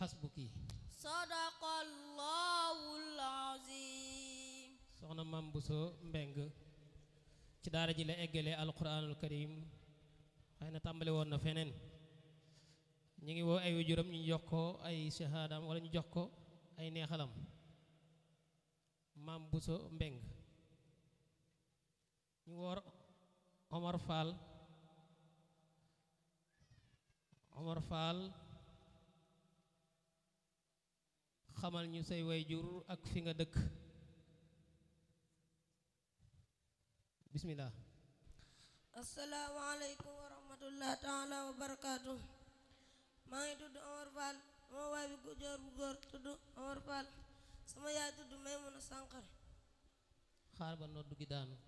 xasbuki sadaqallahul azim soxna Mam Bousso Mbeng ci daara ji la eggalee alquranul karim xëy na tàmbali woon na feneen ñu ngi woo ay waajuram ñu jox ko ay shahaadam wala ñu jox ko ay neexalam Mam Bousso Mbeng ñu woor Omar Fall Omar Fall xamal ñu say wayjur ak fi nga dëkk bismillah asalaamaaleykum wa rahmatullah taala wa barakaatu maa ngi tudd Omar Fall sama waay bi góor bu góor tudd Omar Fall sama yaay tudd Maymuna Sànqare xaar ba noddu gi daanu